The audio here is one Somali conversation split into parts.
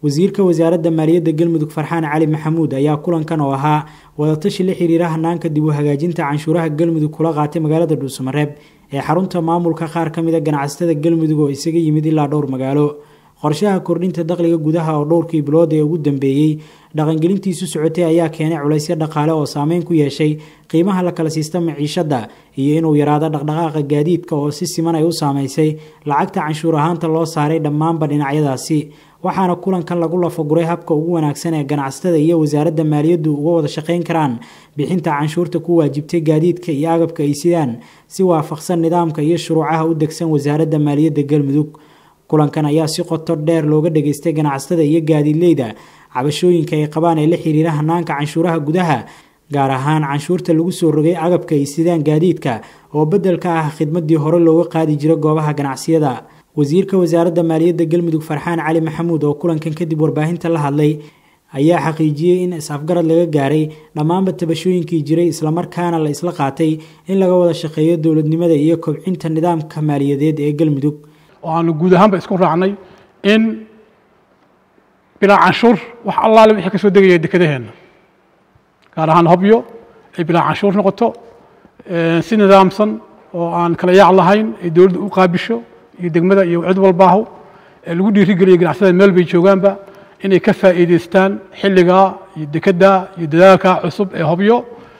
wasiirka wasaaradda maaliyadda galmudug farxaan cali maxamuud ayaa kulankan oo ahaa wadatashi la xiriira hanaanka dib u hagaajinta canshuuraha galmudug kula qaatay magaalada dhuusamareeb ee xarunta maamulka qaar ka mid a ganacsatada galmudug oo isaga yimid ilaa dhowr magaalo qorshaha kordhinta dakhliga gudaha oo dhowrkii bilood ee ugu dambeeyey dhaqangelintiisu socotay ayaa keenay culaysyo dhaqaale oo saameyn ku yeeshay qiimaha la kala siista maciishadda iyo inuu yaraado dhaqdhaqaaqa gaadiidka oo si siman ay u saameysay lacagta canshuur ahaanta loo saaray dhammaanba dhinacyadaasi waxaana kulankan lagu lafaguray habka ugu wanaagsan ee ganacsatada iyo wasaaradda maaliyaddu uga wada shaqayn karaan bixinta canshuurta ku waajibtay gaadiidka iyo agabka ay sidaan si waafaqsan nidaamka iyo shuruucaha u degsan wasaaradda maaliyadda galmudug kulankan ayaa si qoto dheer looga dhageystay ganacsatada iyo gaadiidleyda cabashooyinka ay qabaan ee la xiriira hanaanka canshuuraha gudaha gaar ahaan canshuurta lagu soo rogay agabka ay sidaan gaadiidka oo bedel ka ah khidmadii hore looga qaadi jiro goobaha ganacsiyada wasiirka wasaaradda maaliyadda galmudug farxaan cali maxamuud oo kulankan kadib warbaahinta la hadlay ayaa xaqiijiyey in is-afgarad laga gaaray dhammaanba tabashooyinkii jiray islamarkaana la isla qaatay in laga wada shaqeeyo dowladnimada iyo kobcinta nidaamka maaliyadeed ee galmudug oo aanu guud ahaanba isku raacnay in bilaa canshuur wax allaale wixii ka soo degaya dekedaheenna gaar ahaan hobyo ay bilaa canshuur noqoto si nidaamsan oo aan kala yaac lahayn ay dowladda u qaabisho iyo degmada iyo cid walbaahu ee lagu dhiirigeliyo ganacsatada meel bay joogaanba inay ka faa'iidaystaan xilligaa iyo dekedda iyo dadaalka cusub ee hobyo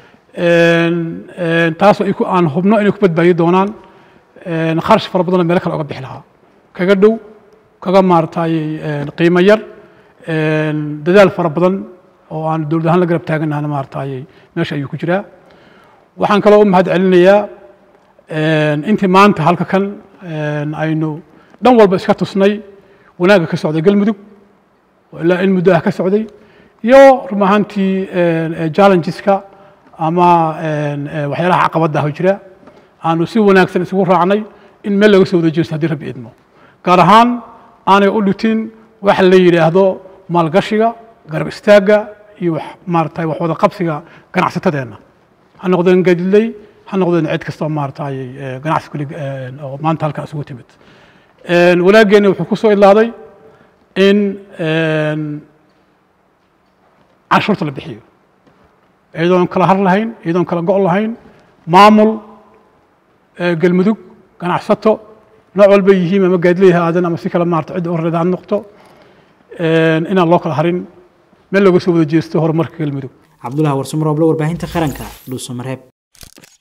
taasoo aan hubno inay ku badbaadi doonaan kharash fara badanoo meelo kale oga bixi lahaa kaga dhow kaga maaratay qiimo yar dadaal fara badan oo aan dowlad ahaan la garab taaganahana maaratay meesha ayuu ku jiraa waxaan kaloo u mahad celinayaa intii maanta halka kan aynu dhan walba iska tusnay wanaagga ka socday galmudug oo ilaa in muddo ah ka socday iyo run ahaantii challengeska ama waxyaalaha caqabadda ah oo jira aanu si wanaagsan isugu raacnay in meel laga soo wada jeesto haddii rabbi idmo gaar ahaan aanay u dhutin waxa la yidhaahdo maalgashiga garab istaagga iyo wax maaratay wax wada qabsiga ganacsatadeenna ha noqdeen gadiley ha noqdeen cid kastoo maaratay ganacsi kuli oo maanta halkan isugu timid wanaaggeena wuxuu ku soo idlaaday in canshuurta la bixiyo iyadoon kala har lahayn iyadoon kala go' lahayn maamul galmudug ganacsato nooc walba yihiin ama gaadiley ha aadan ama si kale maarata cidda horreeda ha noqto inaan loo kala harin meel looga soo wada jeesto horumarka galmudug cabdulahi warsumarooble warbaahinta qaranka dhuusamareeb